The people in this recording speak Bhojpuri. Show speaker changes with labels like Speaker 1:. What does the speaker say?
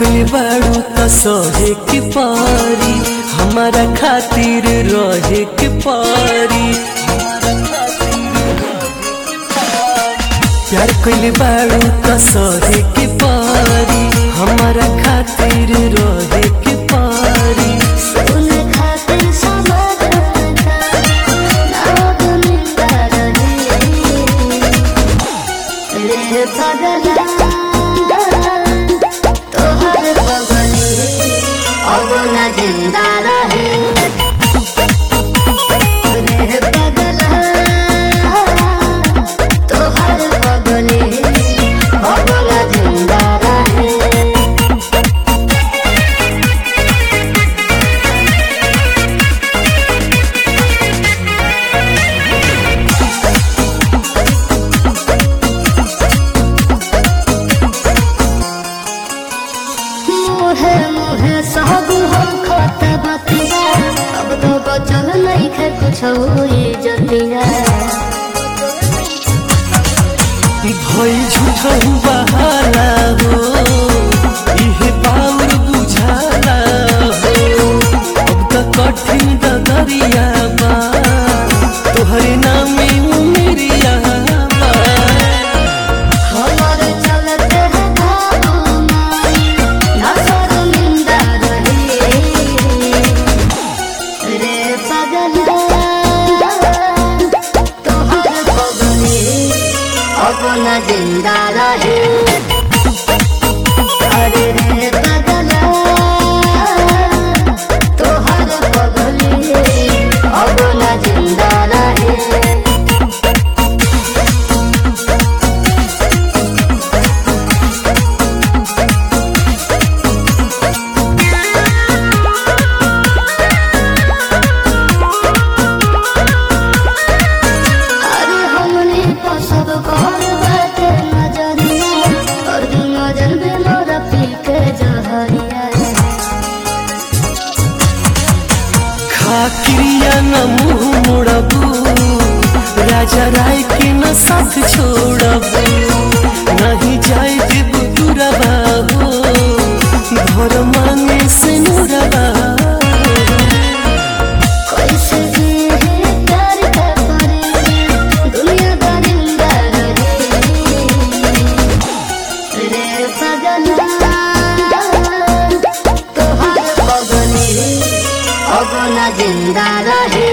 Speaker 1: कइले बाड़ू त सहे के पारी हमारा खातिर रहे के पारी प्यार कइले बाड़ू त सहे के पारी हमारा खातिर रहे के पारी
Speaker 2: सुन खातिर समझता नाग मिलता रहे रे पगला तोहर बगले अब न जिंदा रहे रे पगला तोहर बगले अब न जिंदा रहे मुहे मुहे सब हम खत बतिया अब तो बचल नहीं खे कुछ हुई जतिया
Speaker 1: भई झूठहु बहाला हो इहे पाउर बुझाला हो अब त कठिन डगरिया बा तोहरे नामे उमेरिया बा
Speaker 2: हमारे चलते है बाबू माई ना शर्मिंदा रहे रे पगला तोहर बगले अब न जिंदा रहे अरे रे पगला तोहर बगले अब न जिंदा रहे अरे हमने तो सब कहल बाटे नजरिया और दू नजर में मोरा पी के जहरिया
Speaker 1: खा क्रिया न मुँह मोड़बू राजा राय के न साथ छोड़बू नहीं जाए देव दुरबा हो घर मांगे से नुरबा
Speaker 2: कैसे जिए प्यार का करे दुनिया दरिंदा रहे रे पगला तोहर बगले अब न जिंदा रहे